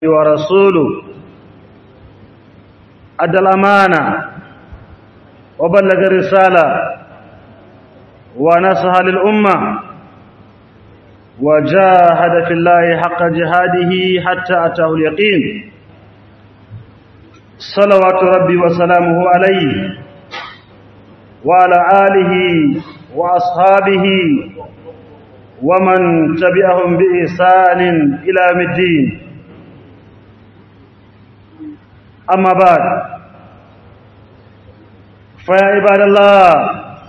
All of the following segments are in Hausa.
ورسوله أدى الأمانة وبلغ الرسالة ونصح للأمة وجاهد في الله حق جهاده حتى أتاه اليقين صلوات ربي وسلامه عليه وعلى آله وأصحابه ومن تبعهم بإحسان إلى يوم الدين أما بعد فيا عباد الله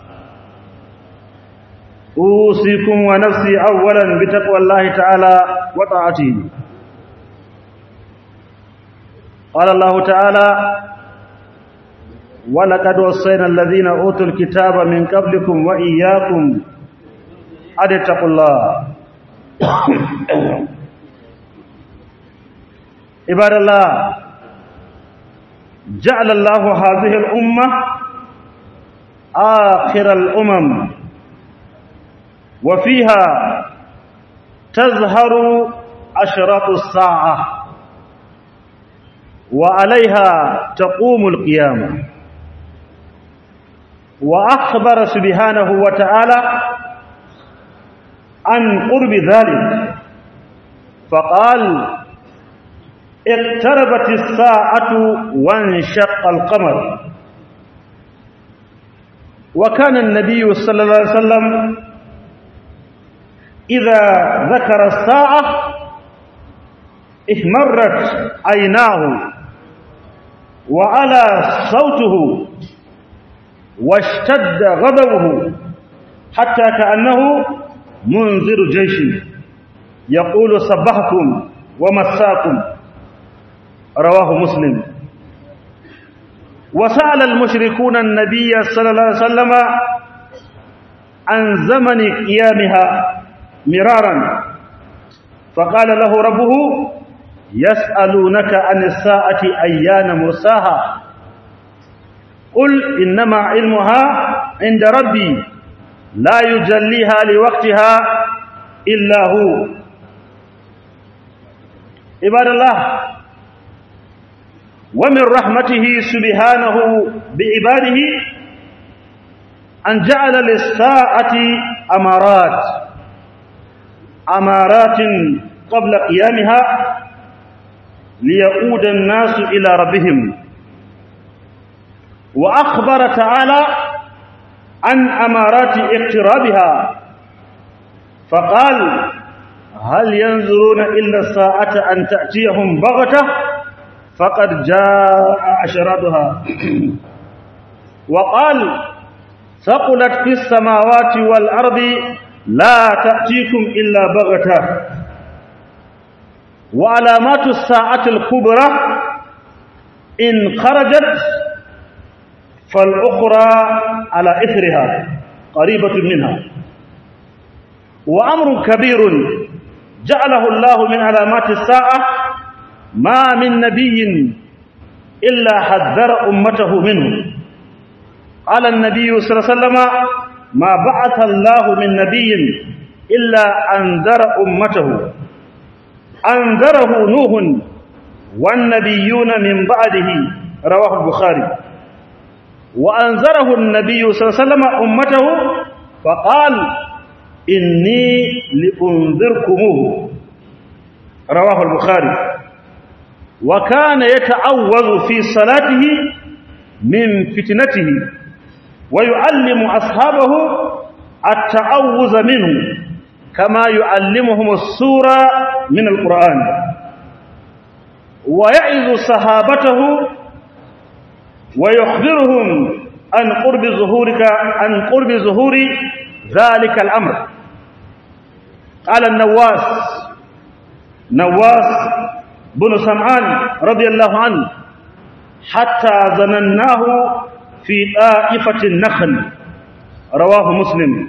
أوصيكم ونفسي أولا بتقوى الله تعالى وطاعته قال الله تعالى ولقد وصينا الذين أوتوا الكتاب من قبلكم وإياكم أن اتقوا الله عباد الله جعل الله هذه الأمة آخر الأمم وفيها تظهر أشراط الساعة وعليها تقوم القيامة وأخبر سبحانه وتعالى عن قرب ذلك فقال اقتربت الساعة وانشق القمر وكان النبي صلى الله عليه وسلم إذا ذكر الساعة احمرت عيناه وعلى صوته واشتد غضبه حتى كأنه منذر جيش يقول صبحكم ومساكم رواه مسلم وسأل المشركون النبي صلى الله عليه وسلم عن زمن قيامها مرارا فقال له ربه يسألونك عن الساعة أيان مرساها قل إنما علمها عند ربي لا يجليها لوقتها إلا هو عباد الله ومن رحمته سبحانه بعباده أن جعل للساعة أمارات أمارات قبل قيامها ليقود الناس إلى ربهم وأخبر تعالى عن أمارات اقترابها فقال هل ينظرون إلا الساعة أن تأتيهم بغتة فقد جاء أشرادها وقال ثقلت في السماوات والأرض لا تأتيكم إلا بغتة وعلامات الساعة الكبرى إن خرجت فالأخرى على إثرها قريبة منها وأمر كبير جعله الله من علامات الساعة ما من نبي إلا حذر أمته منه قال النبي صلى الله عليه وسلم ما بعث الله من نبي إلا أنذر أمته أنذره نوح والنبيون من بعده رواه البخاري وأنذره النبي صلى الله عليه وسلم أمته فقال إني لأنذركموه رواه البخاري وكان يتعوذ في صلاته من فتنته ويعلم أصحابه التعوذ منه كما يعلمهم السورة من القرآن ويعظ صحابته ويخبرهم عن قرب ظهورك عن قرب ظهور ذلك الأمر قال النواس نواس بن سمعان رضي الله عنه حتى ظنناه في طائفة النخل رواه مسلم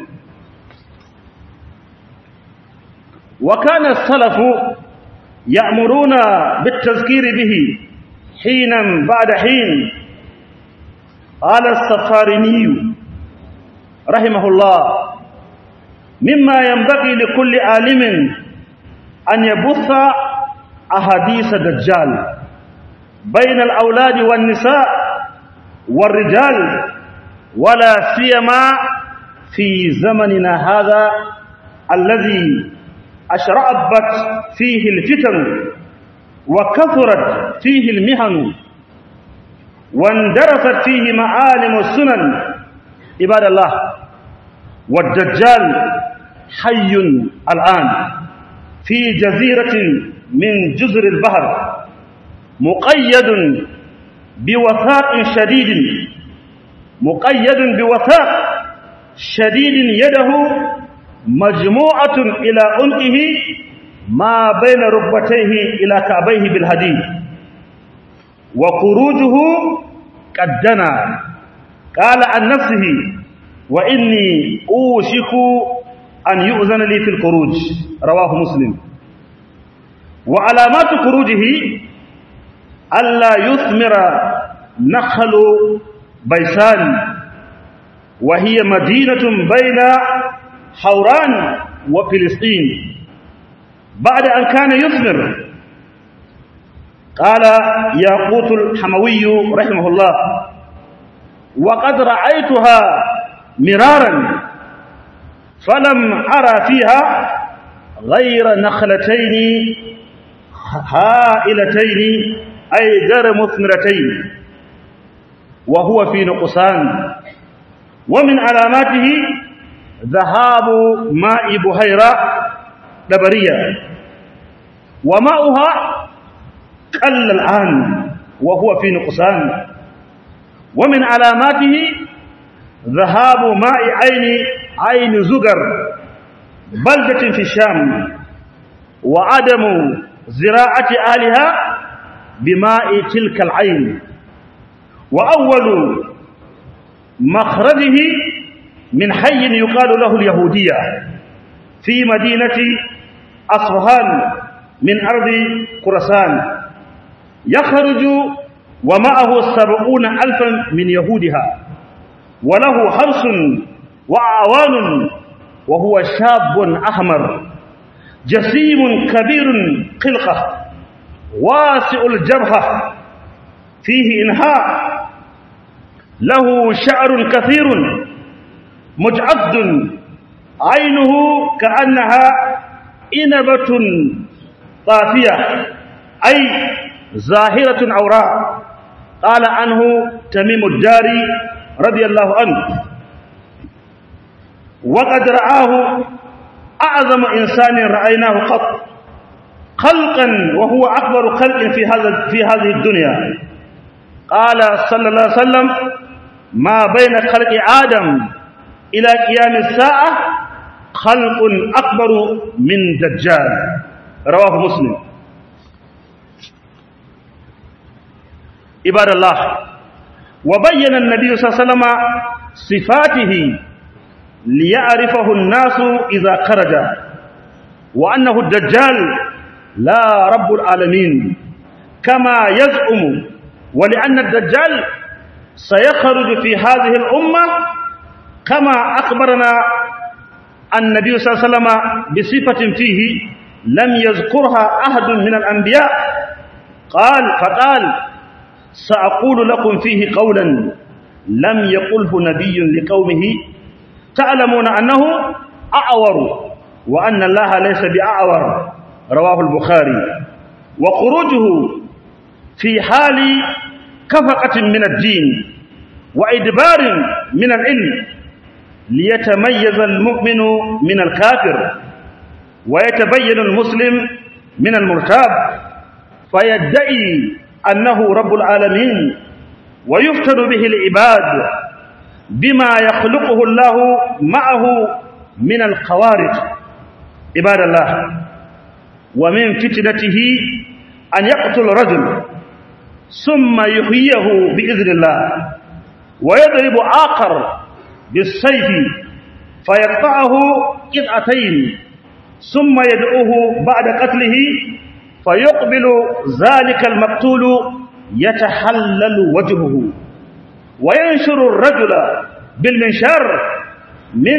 وكان السلف يأمرون بالتذكير به حينا بعد حين قال السفاريني رحمه الله مما ينبغي لكل عالم أن يبث أحاديث دجال بين الأولاد والنساء والرجال ولا سيما في زمننا هذا الذي أشرأبت فيه الفتن وكثرت فيه المهن واندرست فيه معالم السنن عباد الله والدجال حي الآن في جزيرة من جزر البحر مقيد بوثاق شديد مقيد بوثاق شديد يده مجموعة إلى عنقه ما بين ركبتيه إلى كعبيه بالحديد وخروجه قد دنا قال عن نفسه وإني أوشك أن يؤذن لي في الخروج رواه مسلم وعلامات خروجه ألا يثمر نخل بيسان وهي مدينة بين حوران وفلسطين بعد أن كان يثمر قال ياقوت الحموي رحمه الله وقد رأيتها مرارا فلم أرى فيها غير نخلتين هائلتين أي غير مثمرتين وهو في نقصان ومن علاماته ذهاب ماء بهيرة دبرية وماؤها قل الآن وهو في نقصان ومن علاماته ذهاب ماء عين عين زجر بلدة في الشام وعدم زراعة أهلها بماء تلك العين وأول مخرجه من حي يقال له اليهودية في مدينة أصفهان من أرض خراسان يخرج ومعه سبعون ألفا من يهودها وله حرس وأعوان وهو شاب أحمر جسيم كبير قلقة واسع الجبهة فيه إنهاء له شعر كثير مجعد عينه كأنها إنبة طافية أي ظاهرة عوراء قال عنه تميم الداري رضي الله عنه وقد رآه أعظم إنسان رأيناه قط خلقا وهو أكبر خلق في هذا في هذه الدنيا قال صلى الله عليه وسلم ما بين خلق آدم إلى قيام الساعة خلق أكبر من دجال رواه مسلم عباد الله وبين النبي صلى الله عليه وسلم صفاته ليعرفه الناس إذا خرج وأنه الدجال لا رب العالمين كما يزعم ولأن الدجال سيخرج في هذه الأمة كما أخبرنا النبي صلى الله عليه وسلم بصفة فيه لم يذكرها أحد من الأنبياء قال فقال سأقول لكم فيه قولا لم يقله نبي لقومه تعلمون أنه أعور وأن الله ليس بأعور رواه البخاري وخروجه في حال كفقة من الدين وإدبار من العلم ليتميز المؤمن من الكافر ويتبين المسلم من المرتاب فيدعي أنه رب العالمين ويفتن به العباد بما يخلقه الله معه من الخوارج عباد الله ومن فتنته أن يقتل رجل ثم يحييه بإذن الله ويضرب آخر بالسيف فيقطعه قطعتين ثم يدعوه بعد قتله فيقبل ذلك المقتول يتحلل وجهه وينشر الرجل بالمنشار من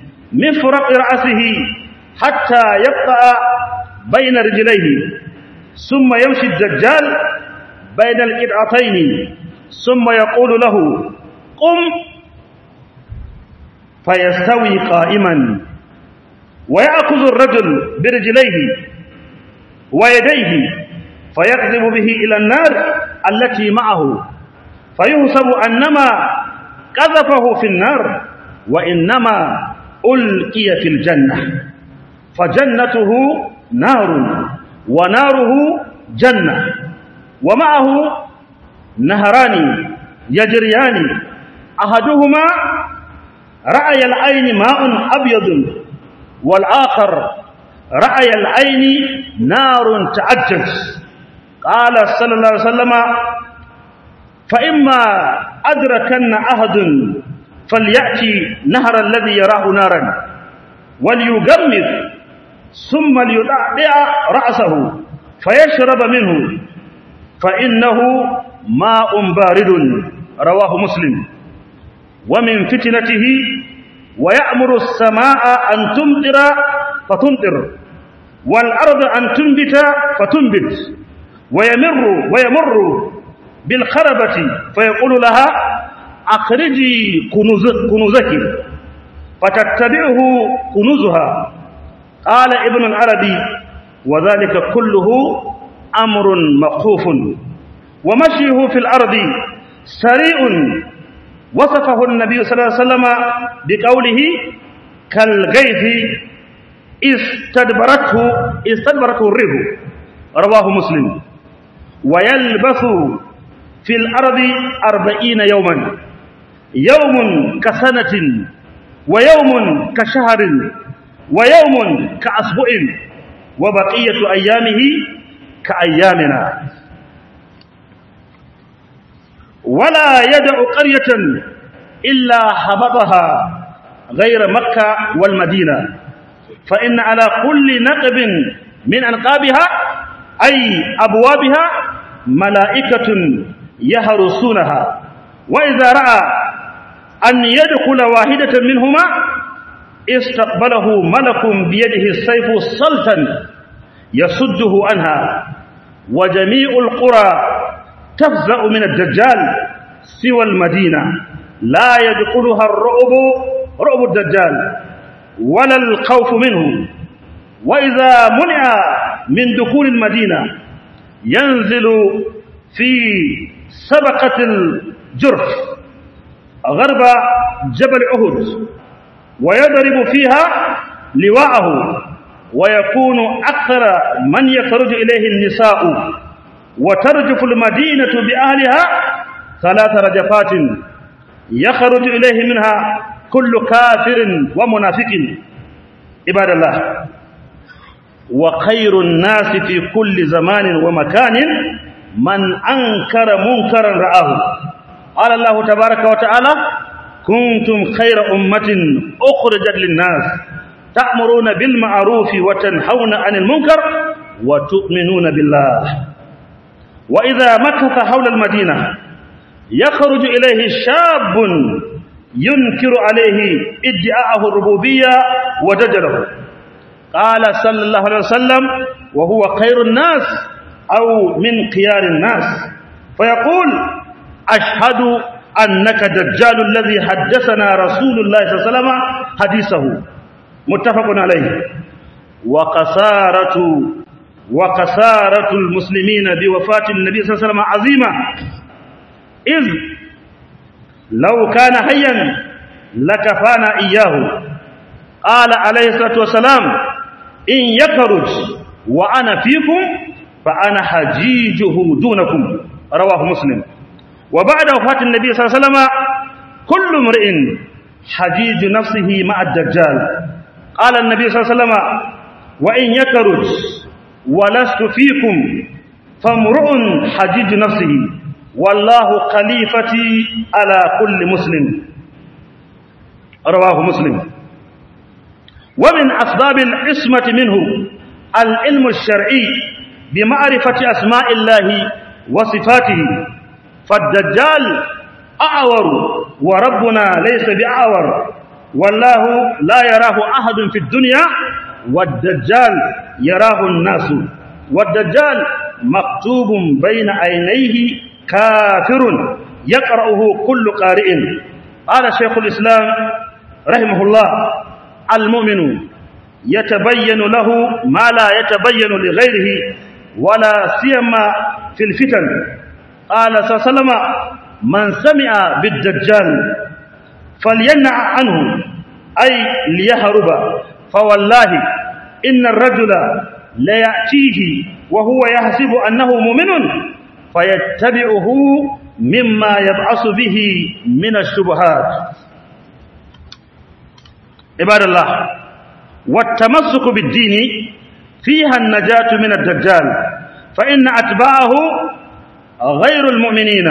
مفرق رأسه حتى يقطع بين رجليه ثم يمشي الدجال بين القطعتين ثم يقول له قم فيستوي قائما ويأخذ الرجل برجليه ويديه فيكذب به إلى النار التي معه فيحسب أنما قذفه في النار وإنما ألقي في الجنة فجنته نار وناره جنة ومعه نهران يجريان أحدهما رأي العين ماء أبيض والآخر رأي العين نار تعجج قال صلى الله عليه وسلم فإما أدركن أحد فليأتي نهر الذي يراه نارا وليجمد ثم ليدعدع رأسه فيشرب منه فإنه ماء بارد رواه مسلم ومن فتنته ويأمر السماء أن تمطر فتمطر والأرض أن تنبت فتنبت ويمر ويمر بالخربة فيقول لها أخرجي كنوز كنوزك فتتبعه كنوزها قال ابن العربي وذلك كله أمر مخوف ومشيه في الأرض سريع وصفه النبي صلى الله عليه وسلم بقوله كالغيث استدبرته استدبرته الريح رواه مسلم ويلبث في الأرض أربعين يوما يوم كسنة ويوم كشهر ويوم كأسبوع وبقية أيامه كأيامنا ولا يدع قرية إلا هبطها غير مكة والمدينة فإن على كل نقب من أنقابها أي أبوابها ملائكة يهرسونها وإذا رأى أن يدخل واحدة منهما استقبله ملك بيده السيف صلتا يصده عنها وجميع القرى تفزع من الدجال سوى المدينة لا يدخلها الرعب رعب الدجال ولا الخوف منه وإذا منع من دخول المدينة ينزل في سبقة الجرف غرب جبل أهد ويضرب فيها لواءه ويكون أكثر من يخرج إليه النساء وترجف المدينة بأهلها ثلاث رجفات يخرج إليه منها كل كافر ومنافق عباد الله وخير الناس في كل زمان ومكان من أنكر منكرا رآه قال الله تبارك وتعالى كنتم خير أمة أخرجت للناس تأمرون بالمعروف وتنهون عن المنكر وتؤمنون بالله وإذا مكث حول المدينة يخرج إليه شاب ينكر عليه ادعاءه الربوبية ودجله قال صلى الله عليه وسلم وهو خير الناس أو من خيار الناس فيقول أشهد أنك دجال الذي حدثنا رسول الله صلى الله عليه وسلم حديثه متفق عليه وقسارة وقسارة المسلمين بوفاة النبي صلى الله عليه وسلم عظيمة إذ لو كان حيا لكفانا إياه قال عليه الصلاة والسلام إن يخرج وأنا فيكم فأنا حجيجه دونكم رواه مسلم وبعد وفاة النبي صلى الله عليه وسلم كل امرئ حجيج نفسه مع الدجال قال النبي صلى الله عليه وسلم وإن يخرج ولست فيكم فامرؤ حجيج نفسه والله خليفتي على كل مسلم رواه مسلم ومن أسباب العصمة منه العلم الشرعي بمعرفة أسماء الله وصفاته فالدجال أعور وربنا ليس بأعور والله لا يراه أحد في الدنيا والدجال يراه الناس والدجال مكتوب بين عينيه كافر يقرأه كل قارئ قال شيخ الإسلام رحمه الله المؤمن يتبين له ما لا يتبين لغيره ولا سيما في الفتن قال صلى الله عليه وسلم من سمع بالدجال فلينع عنه أي ليهرب فوالله إن الرجل ليأتيه وهو يحسب أنه مؤمن فيتبعه مما يبعث به من الشبهات عباد الله والتمسك بالدين فيها النجاة من الدجال فإن أتباعه غير المؤمنين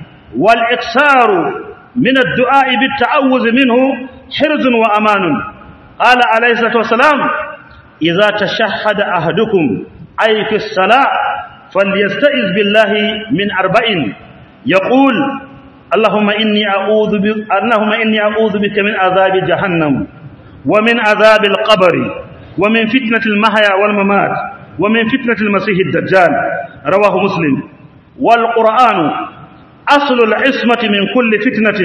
والإكسار من الدعاء بالتعوذ منه حرز وأمان قال عليه الصلاة والسلام إذا تشهد أحدكم أي في الصلاة فليستئذ بالله من أربع يقول اللهم إني أعوذ بك اللهم إني أعوذ بك من عذاب جهنم ومن عذاب القبر ومن فتنة المحيا والممات ومن فتنة المسيح الدجال رواه مسلم والقرآن أصل العصمة من كل فتنة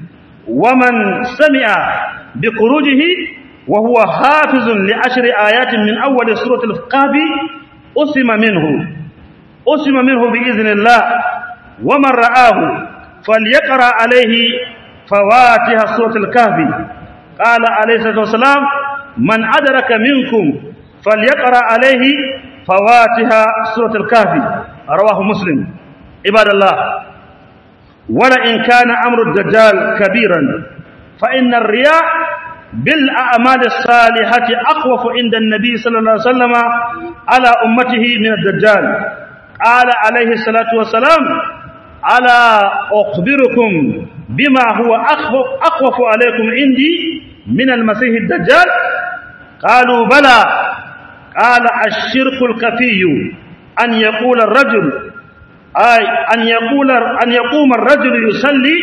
ومن سمع بخروجه وهو حافظ لعشر آيات من أول سورة الكهف أسم منه أسم منه بإذن الله ومن رآه فليقرأ عليه فواتح سورة الكهف قال عليه الصلاة والسلام من أدرك منكم فليقرأ عليه فواتح سورة الكهف رواه مسلم عباد الله ولئن كان أمر الدجال كبيرا فإن الرياء بالأعمال الصالحة أخوف عند النبي صلى الله عليه وسلم على أمته من الدجال قال عليه الصلاة والسلام ألا أخبركم بما هو أخوف, أخوف عليكم عندي من المسيح الدجال قالوا بلى قال الشرك الكفي أن يقول الرجل أي أن يقول أن يقوم الرجل يصلي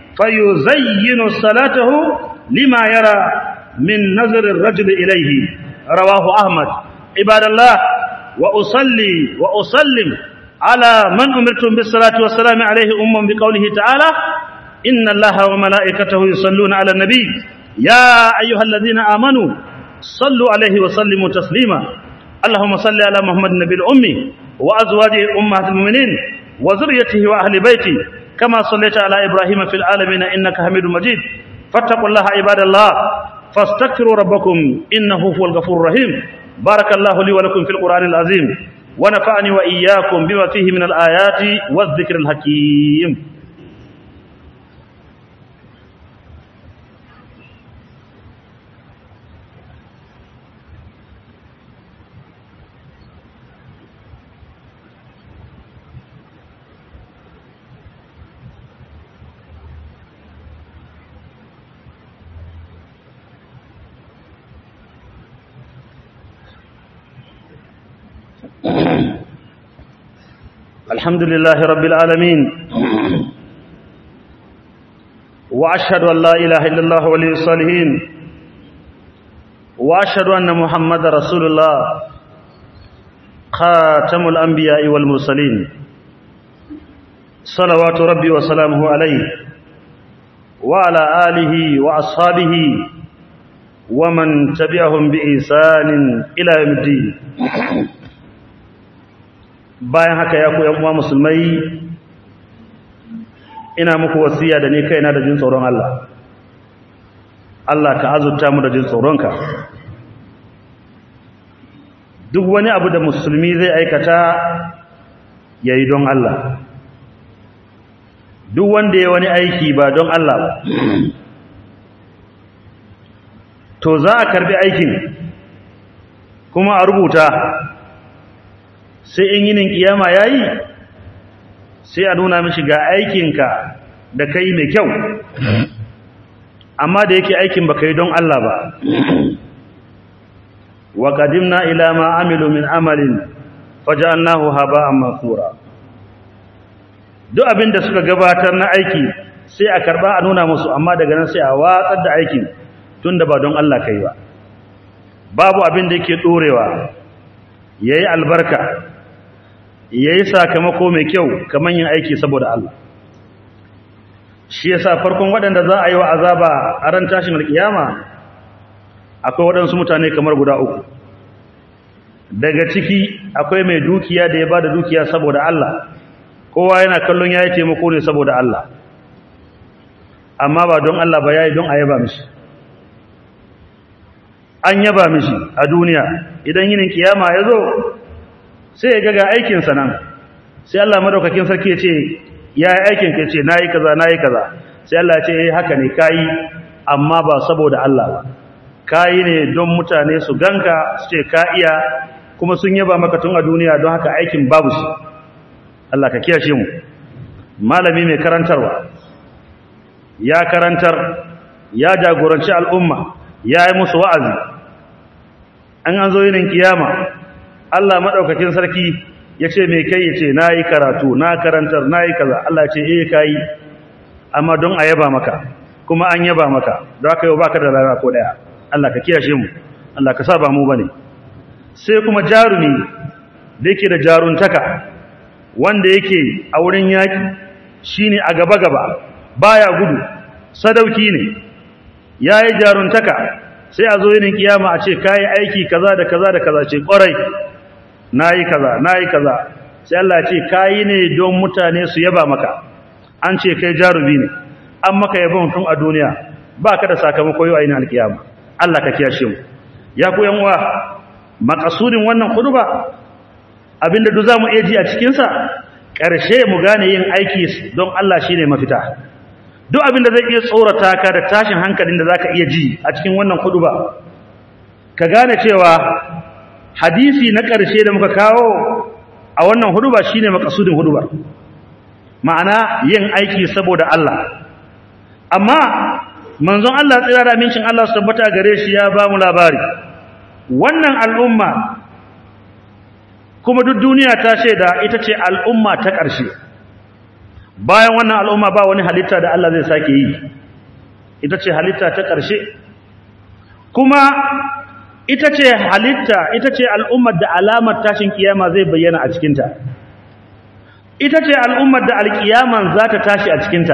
فيزين صلاته لما يرى من نظر الرجل إليه رواه أحمد عباد الله وأصلي وأسلم على من أمرتم بالصلاة والسلام عليه أم بقوله تعالى إن الله وملائكته يصلون على النبي يا أيها الذين آمنوا صلوا عليه وسلموا تسليما اللهم صل على محمد النبي الأمي وأزواجه أمهات المؤمنين وذريته وأهل بيته كما صليت على إبراهيم في العالمين إنك حميد مجيد فاتقوا الله عباد الله فاستغفروا ربكم إنه هو الغفور الرحيم بارك الله لي ولكم في القرآن العظيم ونفعني وإياكم بما فيه من الآيات والذكر الحكيم الحمد لله رب العالمين وأشهد أن لا إله إلا الله ولي الصالحين وأشهد أن محمد رسول الله خاتم الأنبياء والمرسلين صلوات ربي وسلامه عليه وعلى آله وأصحابه ومن تبعهم بإحسان إلى يوم الدين bayan haka ya ku uwa musulmai ina muku wasiya da ni kaina da jin tsoron Allah Allah ka azurta mu da jin tsoronka duk wani abu da musulmi zai aikata yayi don Allah duk wanda ya wani aiki ba don Allah ba to za a karbi aikin kuma a rubuta sai in yinin kiyama yayi sai a nuna mishi ga aikinka da kai mai kyau amma da yake aikin baka yi don Allah ba wa qadimna ila ma amilu min amalin faj'alnahu haba'an mansura duk abinda suka gabatar na aiki sai a karba a nuna musu amma daga nan sai a watsar da aikin tunda ba don Allah kai ba babu abin da yake dorewa yayi albarka yayi sakamako mai kyau kaman yin aiki saboda Allah shi yasa farkon waɗanda za a yi wa azaba a ran tashin alkiyama akwai waɗansu mutane kamar guda uku daga ciki akwai mai dukiya da ya bada dukiya saboda Allah kowa yana kallon yayi taimako ne saboda Allah amma ba don Allah ba yayi don a yaba mishi an yaba mishi a duniya idan yinin kiyama ya zo sai ya ga aikinsa nan sai Allah madaukakin sarki ya ce ya yi aikin ka ce na yi kaza na yi kaza sai Allah ya ce ya haka ne ka yi amma ba saboda Allah ba ka yi ne don mutane su ganka su ce ka iya kuma sun yaba maka tun a duniya don haka aikin babu shi Allah ka kiyashe mu malami mai karantarwa ya karantar ya jagoranci al'umma ya yi musu wa'azi an an zo yinin kiyama Allah maɗaukakin sarki ya ce mai kai ya ce na yi karatu na karantar na yi kaza Allah ce eh ka yi amma don a yaba maka kuma an yaba maka don haka yau baka da rana ko ɗaya Allah ka kiyashe mu Allah ka saba mu bane sai kuma jarumi da yake da jaruntaka wanda yake a wurin yaki shine a gaba gaba baya gudu sadauki ne yayi jaruntaka sai a zo yin kiyama a ce kai aiki kaza da kaza da kaza ce kwarai nayi kaza nayi kaza sai Allah ya ce kai ne don mutane su yaba maka an ce kai jarumi ne an maka yabon tun a duniya baka da sakamako yau a yin alkiyama Allah ka kiyashe mu ya ku yan uwa makasudin wannan khutba abinda duk zamu iya ji a cikin sa karshe mu gane yin aiki don Allah shine mafita duk abinda zai iya tsorata ka da tashin hankalin da zaka iya ji a cikin wannan khutba ka gane cewa hadisi na karshe da muka kawo a wannan huduba shine makasudin hudubar ma'ana yin aiki saboda Allah amma manzon Allah tsira da amincin Allah su tabbata gare shi ya ba mu labari wannan al'umma kuma duk duniya ta shaida ita ce al'umma ta ƙarshe bayan wannan al'umma ba wani halitta da Allah zai sake yi ita ce halitta ta ƙarshe kuma ita ce halitta ita ce al'ummar da alamar tashin kiyama zai bayyana a cikinta ita ce al'ummar da alkiyaman za ta tashi a cikinta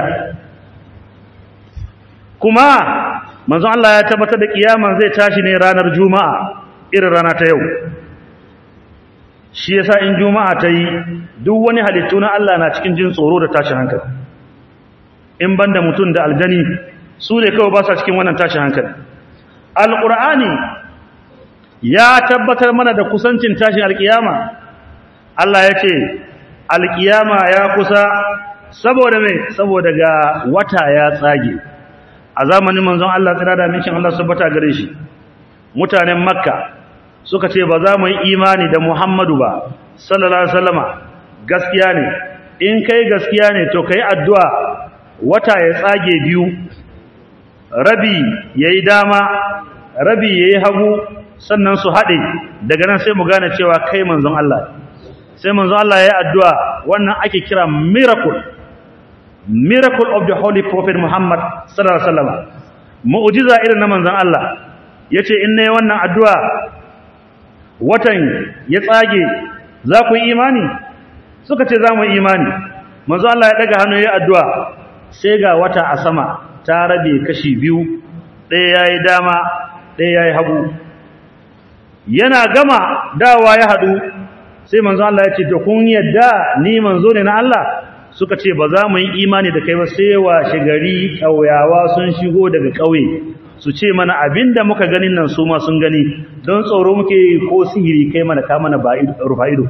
kuma manzon Allah ya tabbatar da kiyaman zai tashi ne ranar juma'a irin rana ta yau shi yasa in juma'a ta yi duk wani halittu na Allah na cikin jin tsoro da tashin hankali in banda mutum da aljani su ne kawai ba sa cikin wannan tashin hankali alqur'ani ya tabbatar mana da kusancin tashin alkiyama Allah ya ce alkiyama ya kusa saboda me saboda ga wata ya tsage a zamanin manzon Allah tsira da mincin Allah subhata gare shi mutanen makka suka ce ba za mu yi imani da Muhammadu ba sallallahu alaihi wasallama gaskiya ne in kai gaskiya ne to kai addu'a wata ya tsage biyu rabi yayi dama rabi yayi hagu sannan su hade daga nan sai mu gane cewa kai manzon Allah sai manzon Allah yayi addu'a wannan ake kira miracle miracle of the holy prophet Muhammad sallallahu alaihi wasallam mu'jiza irin na manzon Allah yace in nayi wannan addu'a watan ya tsage za ku yi imani suka ce za mu yi imani manzo Allah ya daga hannu ya addu'a sai ga wata a sama ta rabe kashi biyu ɗaya yayi dama ɗaya yayi hagu yana gama dawa ya hadu sai manzo Allah ya ce to kun yadda ni manzo ne na Allah suka ce ba za mu yi imani da kai ba sai washe gari ƙauyawa sun shigo daga ƙauye su ce mana abinda muka ganin nan su ma sun gani don tsoro muke ko sihiri kai mana ka mana ba rufa ido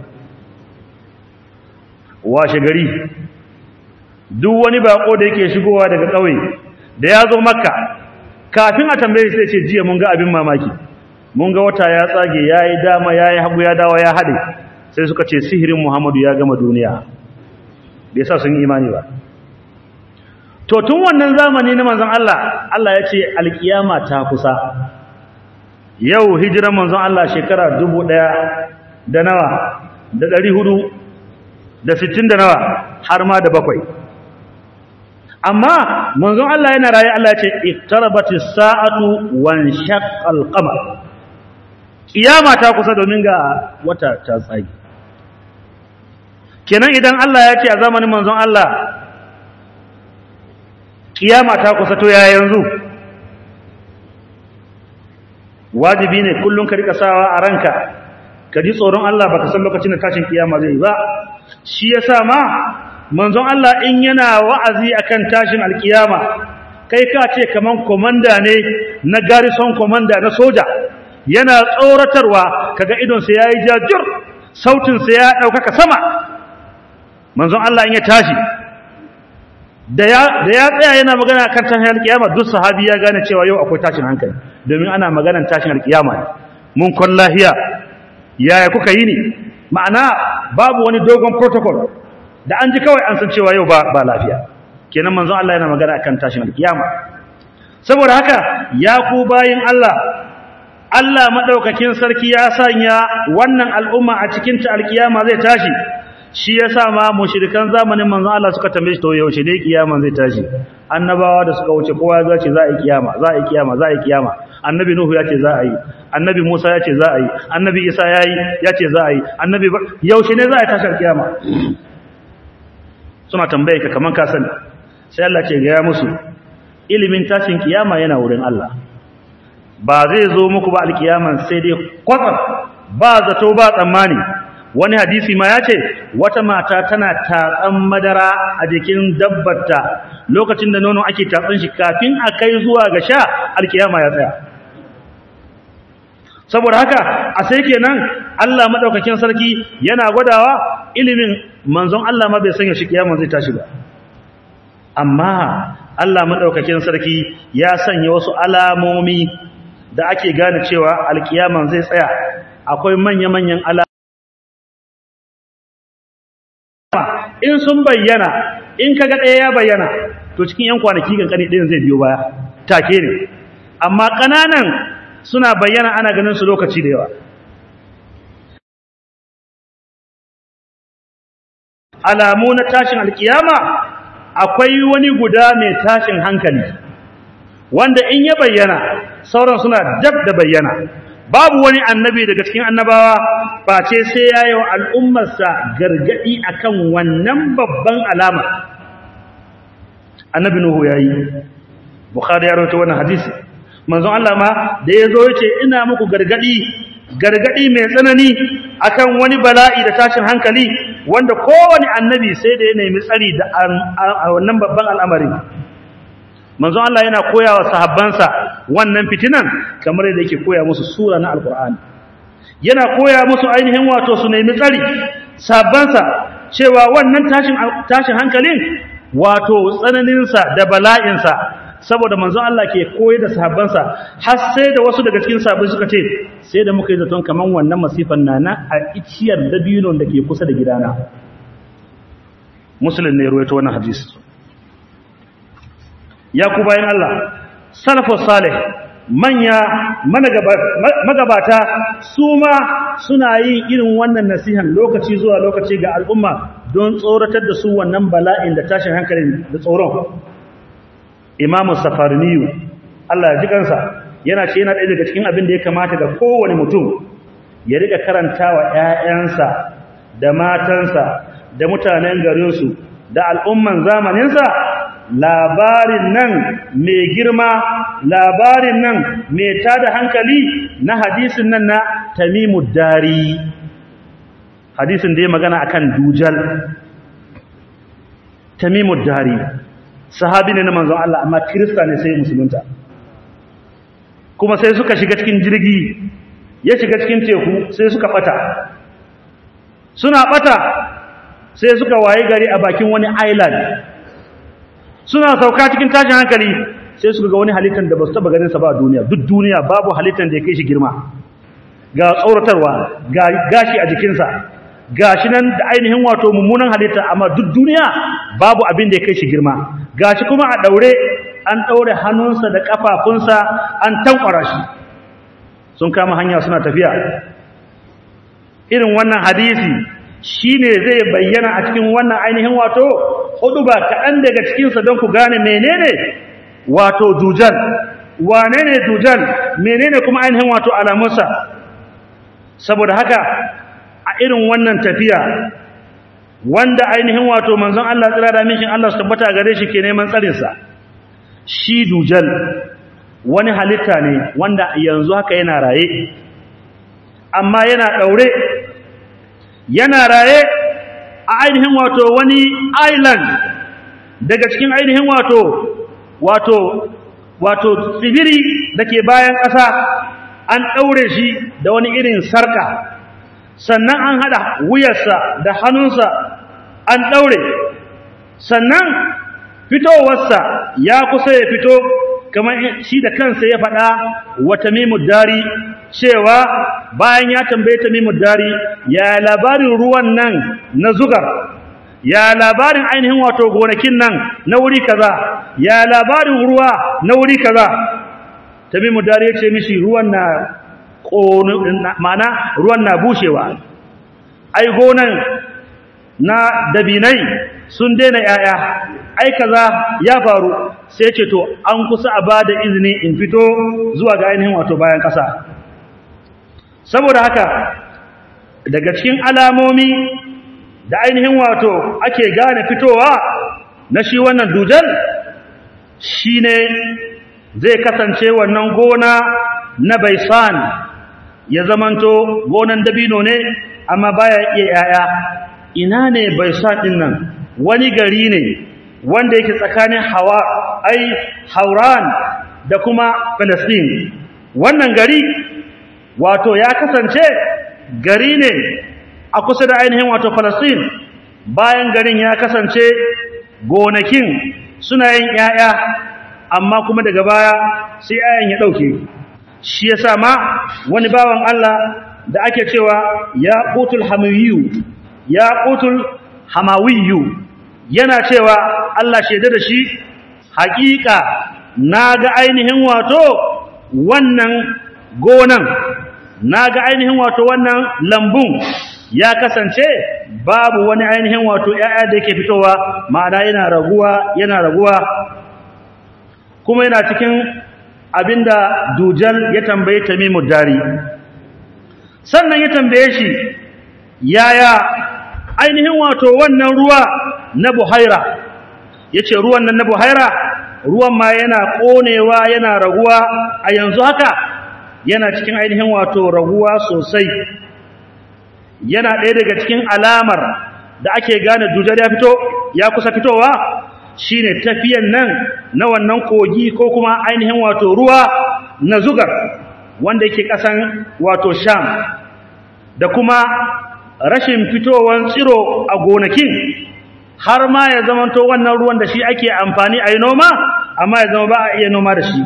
washe gari duk wani bako da yake shigowa daga ƙauye da ya zo makka kafin a tambaye sai ce jiya mun ga abin mamaki mun ga wata ya tsage yayi dama yayi hagu ya dawo ya hade sai suka ce sihirin Muhammadu ya gama duniya bai sa sun imani ba to tun wannan zamani na manzon Allah Allah ya ce alkiyama ta kusa yau hijiran manzon Allah shekara dubu ɗaya da nawa da ɗari hudu da sittin da nawa har ma da bakwai amma manzon Allah yana raye Allah ya ce iktarabatis sa'atu wan shaqqal qamar kiyama ta kusa domin ga wata ta tsagi kenan idan Allah ya ce a zamanin manzon Allah kiyama ta kusa to ya yanzu wajibi ne kullum ka rika sawa a ranka ka ji tsoron Allah baka san lokacin da tashin kiyama zai ba shi yasa ma manzon Allah in yana wa'azi akan tashin alkiyama kai ka ce kaman komanda ne na garrison komanda na soja yana tsoratarwa kaga idon sa yayi jajur sautin sa ya dauka sama manzon Allah in ya tashi da ya da ya tsaya yana magana kan tashin alkiyama duk sahabi ya gane cewa yau akwai tashin hankali domin ana maganar tashin alkiyama mun kon lahiya yaya kuka yi ne ma'ana babu wani dogon protocol da an ji kawai an san cewa yau ba ba lafiya kenan manzon Allah yana magana akan tashin alkiyama saboda haka ya ku bayin Allah Allah madaukakin sarki ya sanya wannan al'umma a cikin ta alkiyama zai tashi shi yasa ma mushrikan zamanin manzon Allah suka tambaye shi to yaushe ne kiyama zai tashi annabawa da suka wuce kowa ya ce za a yi kiyama za a yi kiyama za a yi kiyama annabi nuhu ya ce za a yi annabi musa ya ce za a yi annabi isa ya yi ya ce za a yi annabi yaushe ne za a yi tashar kiyama suna tambaye ka kaman ka sani sai Allah ce ga ya musu ilimin tashin kiyama yana wurin Allah ba zai zo muku ba alkiyaman sai dai kwatsam ba zato ba tsammani wani hadisi ma ya ce wata mata tana tatsan madara a jikin dabbarta lokacin da nono ake tatsan shi kafin a kai zuwa ga sha alkiyama ya tsaya saboda haka a sai kenan Allah madaukakin sarki yana gwadawa ilimin manzon Allah ma bai sanya shi kiyama zai tashi ba amma Allah madaukakin sarki ya sanya wasu alamomi da ake gane cewa alkiyaman zai tsaya akwai manya-manyan alamomi in sun bayyana in kaga ɗaya ya bayyana to cikin yan kwanaki kankani ɗayan zai biyo baya take ne amma ƙananan suna bayyana ana ganin su lokaci da yawa alamu na tashin alkiyama akwai wani guda mai tashin hankali wanda in ya bayyana sauran suna dab da bayyana babu wani annabi daga cikin annabawa face sai ya yi wa al'ummarsa gargaɗi akan wannan babban alama annabi nuhu ya yi bukhari ya rawaito wannan hadisi manzon Allah ma da ya zo ya ce ina muku gargaɗi gargaɗi mai tsanani akan wani bala'i da tashin hankali wanda kowane annabi sai da ya nemi tsari da wannan babban al'amari manzon Allah yana koya wa sahabbansa wannan fitinan kamar yadda yake koya musu sura na alkur'ani yana koya musu ainihin wato su nemi tsari sahabbansa cewa wannan tashin tashin hankalin wato tsananinsa da bala'insa saboda manzon Allah ke koyar da sahabbansa har sai da wasu daga cikin sahabbai suka ce sai da muka yi zaton kaman wannan masifan nana a iciyar dabinon da ke kusa da gidana muslim ne ruwaito wannan hadisi ya ku bayan Allah salafus salih manya magabata su ma suna yin irin wannan nasihan lokaci zuwa lokaci ga al'umma don tsoratar da su wannan bala'in da tashin hankalin da tsoron imamu safariniyu Allah ya ji kansa yana ce yana ɗaya daga cikin abin da ya kamata ga kowane mutum ya riƙa karantawa ‘ya'yansa da matansa da mutanen garinsu da al'umman zamaninsa labarin nan mai girma labarin nan mai tada hankali na hadisin nan na tamimu dari hadisin da ya magana akan dujal tamimu dari sahabi ne na manzon Allah amma kirista ne sai musulunta kuma sai suka shiga cikin jirgi ya shiga cikin teku sai suka bata suna bata sai suka waye gari a bakin wani island suna sauka cikin tashin hankali sai suka ga wani halittar da ba su taba ganin sa ba a duniya duk duniya babu halittar da ya kai shi girma ga tsoratarwa ga gashi a jikinsa gashi nan da ainihin wato mummunan halitta amma duk duniya babu abin da ya kai shi girma gashi kuma a daure an daure hannunsa da kafafunsa an tankwara shi sun kama hanya suna tafiya irin wannan hadisi shine zai bayyana a cikin wannan ainihin wato hudu ba kaɗan daga cikinsa don ku gane menene wato dujal wane ne dujal menene kuma ainihin wato alamunsa saboda haka a irin wannan tafiya wanda ainihin wato manzon Allah tsira da mishin Allah su tabbata gare shi ke neman tsarinsa shi dujal wani halitta ne wanda yanzu haka yana raye amma yana daure yana raye a ainihin wato wani island daga cikin ainihin wato wato wato tsibiri da ke bayan ƙasa an ɗaure shi da wani irin sarka sannan an haɗa wuyarsa da hannunsa an ɗaure sannan fitowarsa ya kusa ya fito kamar shi da kansa ya faɗa wa tamimud dari cewa bayan ya tambaye tamimud dari ya labarin ruwan nan na zugar ya labarin ainihin wato gonakin nan na wuri kaza ya labarin ruwa na wuri kaza tamimu dari ya ce mishi ruwan na mana ruwan na bushewa ai gonan na dabinai sun daina yaya ai kaza ya faru sai ce to an kusa a bada izini in fito zuwa ga ainihin wato bayan kasa saboda haka daga cikin alamomi da ainihin wato ake gane fitowa na shi wannan dujal shine zai kasance wannan gona na baisan ya zamanto gonan dabino ne amma baya iya yaya ina ne baisan din nan wani gari ne wanda yake tsakanin hawa ai hauran da kuma palestine wannan gari wato ya kasance gari ne a kusa da ainihin wato Palestine bayan garin ya kasance gonakin suna yin ƴaƴa amma kuma daga baya sai ƴaƴan ya dauke shi yasa ma wani bawan Allah da ake cewa ya qutul hamawiyu ya qutul hamawiyu yana cewa Allah shaida da shi haƙiƙa naga ainihin wato wannan gonan naga ainihin wato wannan lambun ya kasance babu wani ainihin wato ƴaƴa da yake fitowa ma'ana yana raguwa yana raguwa kuma yana cikin abinda dujal ya tambaye tamimud dari sannan ya tambaye shi yaya ainihin wato wannan ruwa na buhaira yace ruwan nan na buhaira ruwan ma yana konewa yana raguwa a yanzu haka yana cikin ainihin wato raguwa sosai yana ɗaya daga cikin alamar da ake gane dujal ya fito ya kusa fitowa shine tafiyan nan na wannan kogi ko kuma ainihin wato ruwa na zugar wanda yake ƙasan wato sham da kuma rashin fitowan tsiro a gonakin har ma ya zamanto wannan ruwan da shi ake amfani a yi noma amma ya zama ba a iya noma da shi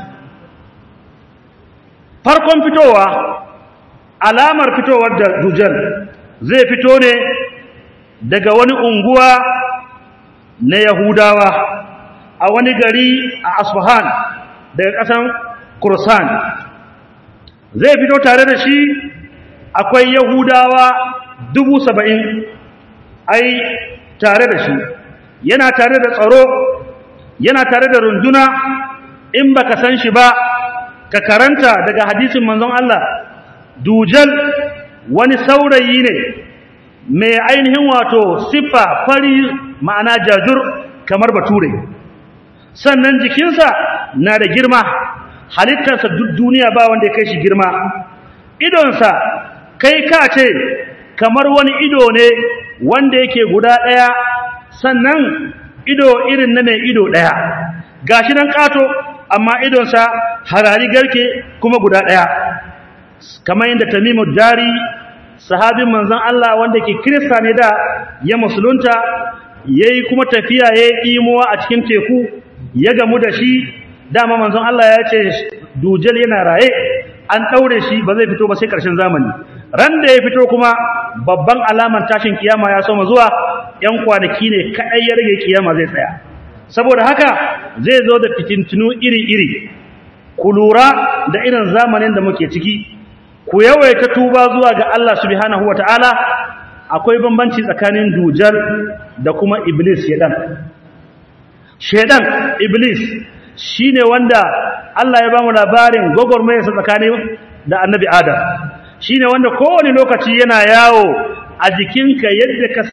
farkon fitowa alamar fitowar da dujal zai fito ne daga wani unguwa na Yahudawa a wani gari a Asfahan daga ƙasan Kursan zai fito tare da shi akwai Yahudawa dubu saba'in ai tare da shi yana tare da tsaro yana tare da runduna in baka san shi ba ka karanta daga hadisin manzon Allah dujal wani saurayi ne mai ainihin wato siffa fari ma'ana jajur kamar bature sannan jikinsa na da girma halittarsa duk duniya ba wanda ya kai shi girma idonsa kai ka ce kamar wani ido ne wanda yake guda ɗaya sannan ido irin na mai ido ɗaya gashi nan ƙato amma idonsa harari garke kuma guda ɗaya kamar yadda tamimu dari sahabin manzon Allah wanda ke kirista ne da ya musulunta yayi kuma tafiya yayi imuwa a cikin teku ya gamu da shi dama manzon Allah ya ce dujal yana raye an daure shi ba zai fito ba sai karshen zamani ran da ya fito kuma babban alaman tashin kiyama ya soma zuwa yan kwanaki ne kadai ya rage kiyama zai tsaya saboda haka zai zo da fitintunu iri-iri ku lura da irin zamanin da muke ciki ku yawaita tuba zuwa ga Allah subhanahu wataala akwai bambanci tsakanin dujal da kuma iblis shedan shedan iblis shine wanda Allah ya ba mu labarin gogormayarsa tsakanin da annabi adam shine wanda kowane lokaci yana yawo a jikinka yadda ka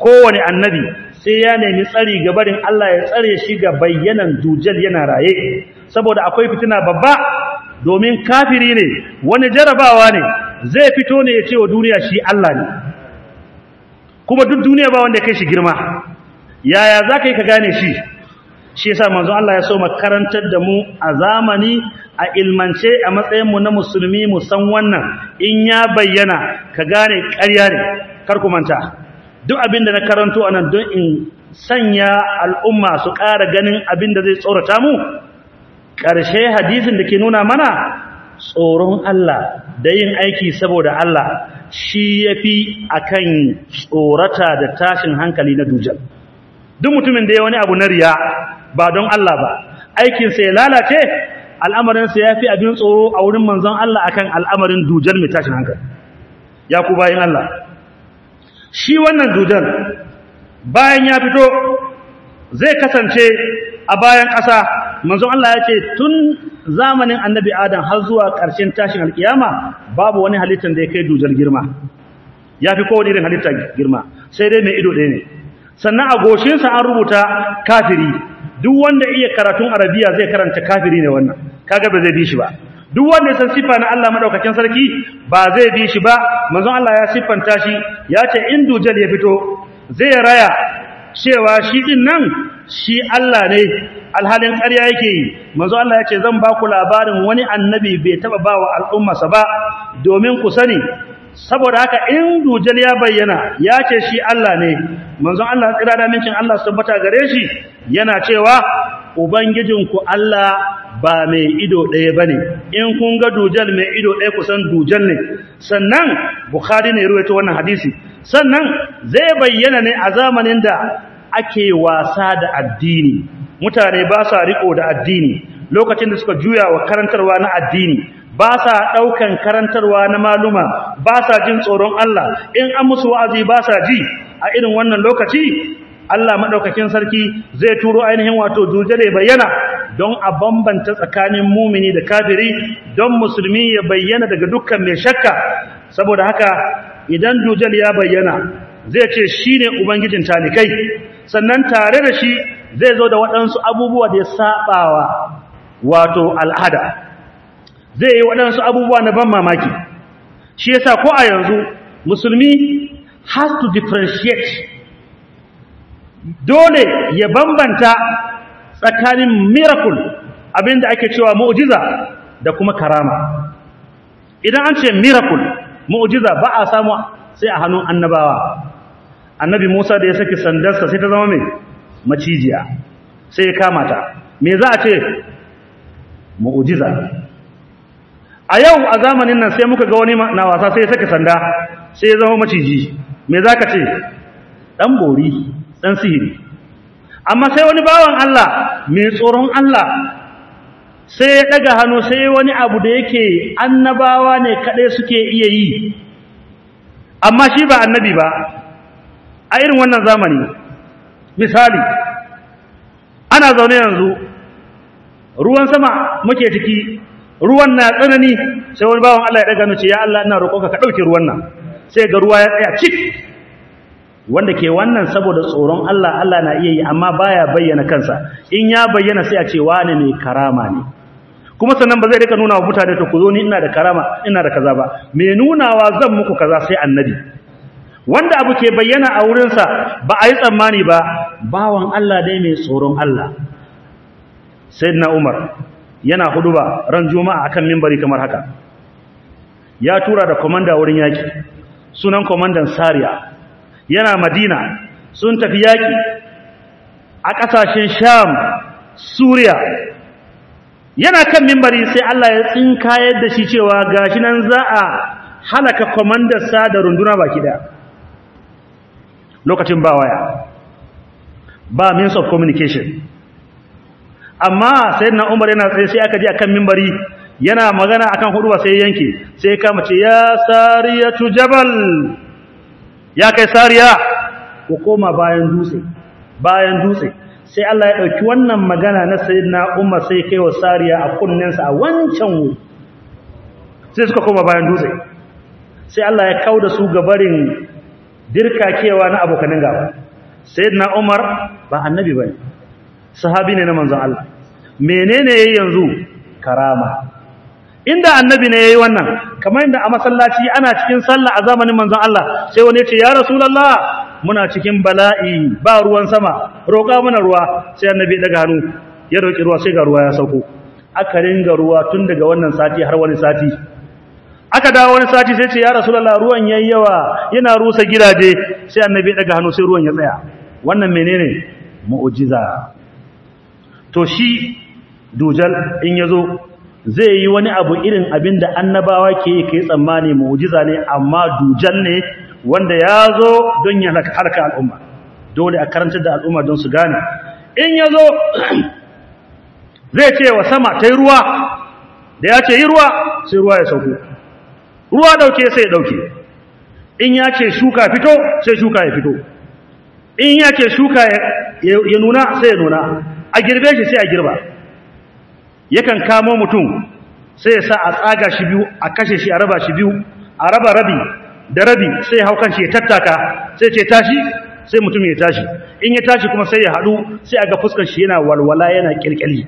kowane annabi sai ya nemi tsari ga barin Allah ya tsare shi ga bayyanan dujal yana raye saboda akwai fitina babba domin kafiri ne wani jarabawa ne zai fito ne ya ce wa duniya shi Allah ne kuma duk duniya ba wanda ya kai shi girma yaya za ka yi ka gane shi shi yasa manzo Allah ya so makarantar da mu a zamani a ilmance a matsayinmu na musulmi mu san wannan in ya bayyana ka gane ƙarya ne kar ku manta duk abin da na karanto anan don in sanya al'umma su ƙara ganin abin da zai tsorata mu ƙarshe hadisin da ke nuna mana tsoron Allah da yin aiki saboda Allah shi yafi akan tsorata da tashin hankali na dujal duk mutumin da ya wani abu na riya ba don Allah ba aikinsa ya lalace al'amarinsa ya fi abin tsoro a wurin manzon Allah akan al'amarin dujal mai tashin hankali ya ku bayan Allah shi wannan dujal bayan ya fito zai kasance a bayan ƙasa manzon Allah ya ce tun zamanin annabi adam har zuwa ƙarshen tashin alkiyama babu wani halittar da ya kai dujal girma ya fi kowane irin halitta girma sai dai mai ido ɗaya ne sannan a goshinsa an rubuta kafiri duk wanda iya karatun arabiya zai karanta kafiri ne wannan kaga ba zai bi shi ba duk wanda ya san sifa na Allah madaukakin sarki ba zai bi shi ba manzon Allah ya siffanta shi ya ce in dujal ya fito zai raya cewa shi din nan shi Allah ne alhalin ƙarya yake yi manzo Allah ya ce zan ba ku labarin wani annabi bai taba ba wa al'ummarsa ba domin ku sani saboda haka in dujal ya bayyana ya ce shi Allah ne manzon Allah tsira da mincin Allah su tabbata gare shi yana cewa ubangijinku Allah ba mai ido ɗaya bane in kun ga dujal mai ido ɗaya kusan dujal ne sannan bukhari ne ruwaito wannan hadisi sannan zai bayyana ne a zamanin da ake wasa da addini mutane ba sa riko da addini lokacin da suka juya wa karantarwa na addini ba sa ɗaukan karantarwa na maluma ba sa jin tsoron Allah in an musu wa'azi ba sa ji a irin wannan lokaci Allah maɗaukakin sarki zai turo ainihin wato dujale bayyana don a bambanta tsakanin mumini da kafiri don musulmi ya bayyana daga dukkan mai shakka saboda haka idan dujal ya bayyana zai ce shi ne ubangijin talikai sannan tare da shi zai zo da waɗansu abubuwa da ya saɓawa wato al'ada zai yi waɗansu abubuwa na ban mamaki shi yasa ko a yanzu musulmi has to differentiate dole ya bambanta tsakanin miracle abinda ake cewa mu'jiza da kuma karama idan an ce miracle mu'jiza ba a samu sai a hannun annabawa annabi Musa da ya saki sandarsa sai ta zama mai macijiya sai ya kama ta me za a ce mu'jiza a yau a zamanin nan sai muka ga wani na wasa sai ya saki sanda sai ya zama maciji me za ka ce dan bori dan sihiri amma sai wani bawan Allah mai tsoron Allah sai ya daga hannu sai wani abu da yake annabawa ne kadai suke iya yi amma shi ba annabi ba a irin wannan zamani misali ana zaune yanzu ruwan sama muke ciki ruwan na tsanani sai wani bawan Allah ya daga hannu ce ya Allah ina roƙonka ka dauke ruwan nan sai ga ruwa ya tsaya cik wanda ke wannan saboda tsoron Allah Allah na iya yi amma baya bayyana kansa in ya bayyana sai a ce wani mai karama ne kuma sannan ba zai rika nuna wa mutane to ku zo ni ina da karama ina da kaza ba me nunawa zan muku kaza sai annabi wanda abu ke bayyana a wurinsa ba a yi tsammani ba bawan Allah dai mai tsoron Allah sayyidina Umar yana huduba ran juma'a akan minbari kamar haka ya tura da komanda wurin yaki sunan komandan Sariya yana Madina sun tafi yaki a ƙasashen Sham Suriya yana kan mimbari sai Allah ya tsinkayar da shi cewa gashi nan za a halaka sa da runduna baki da lokacin ba waya ba means of communication amma sayyidina Umar yana tsaye sai aka ji akan mimbari yana magana akan huduba sai yanke sai kama ce ya sariyatu jabal ya kai sariya ku koma bayan dutse bayan dutse sai Allah ya dauki wannan magana na sayyidina Umar sai kai wa sariya a kunnensa a wancan wuri sai suka koma bayan dutse sai Allah ya kauda su gabarin dirkakewa na abokanin gaba sayyidina Umar ba annabi bane sahabi ne na manzon Allah menene yayi yanzu karama inda annabi ne yayi wannan kamar inda a masallaci ana cikin sallah a zamanin manzon Allah sai wani ya ce ya rasulullah muna cikin bala'i ba ruwan sama roƙa mana ruwa sai annabi daga hannu ya roƙi ruwa sai ga ruwa ya sauko aka ringa ruwa tun daga wannan sati har wani sati aka dawo wani sati sai ce ya rasulullah ruwan yayi yawa yana rusa gidaje sai annabi daga hannu sai ruwan ya tsaya wannan menene mu'jiza to shi dujal in yazo zai yi wani abu irin abin da annabawa ke yi kai tsammani mu'jiza ne amma dujal ne wanda ya zo don ya harka al'umma dole a karantar da al'umma don su gane in ya zo zai ce wa sama ta yi ruwa da ya ce yi ruwa sai ruwa ya sauko ruwa dauke sai ya dauke in ya ce shuka fito sai shuka ya fito in ya ce shuka ya nuna sai ya nuna a girbe shi sai a girba yakan kamo mutum sai ya sa a tsaga shi biyu a kashe shi a raba shi biyu a raba rabi da rabi sai ya hau kan shi ya tattaka sai ce tashi sai mutum ya tashi in ya tashi kuma sai ya haɗu sai a ga fuskar shi yana walwala yana kirkiri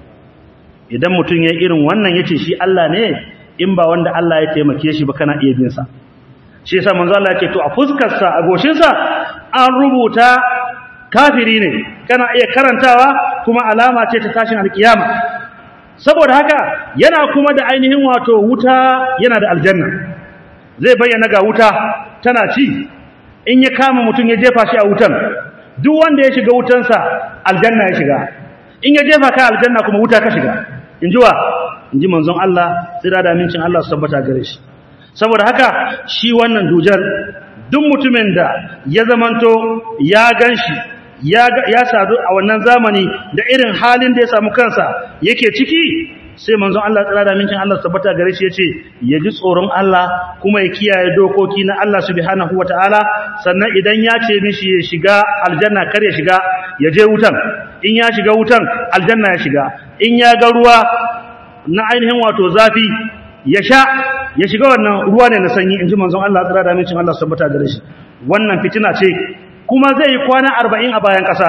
idan mutum ya irin wannan ya ce shi Allah ne in ba wanda Allah ya taimake shi ba kana iya bin sa shi yasa manzo Allah ya ce to a fuskar sa a goshin sa an rubuta kafiri ne kana iya karantawa kuma alama ce ta tashin alkiyama saboda haka yana kuma da ainihin wato wuta yana da aljanna zai bayyana ga wuta tana ci in ya kama mutum ya jefa shi a wutan duk wanda ya shiga wutansa aljanna ya shiga in ya jefa ka aljanna kuma wuta ka shiga in ji wa in ji manzon Allah sai da amincin Allah su tabbata gare shi saboda haka shi wannan dujar duk mutumin da ya zamanto ya ganshi ya ya sadu a wannan zamani da irin halin da ya samu kansa yake ciki sai manzon Allah tsara da mincin Allah tabbata gare shi yace ya ji tsoron Allah kuma ya kiyaye dokoki na Allah subhanahu wataala sannan idan ya ce mishi ya shiga aljanna kar ya shiga ya je wutan in ya shiga wutan aljanna ya shiga in ya ga ruwa na ainihin wato zafi ya sha ya shiga wannan ruwa ne na sanyi inji manzon Allah tsara da mincin Allah tabbata gare shi wannan fitina ce kuma zai yi kwana 40 a bayan kasa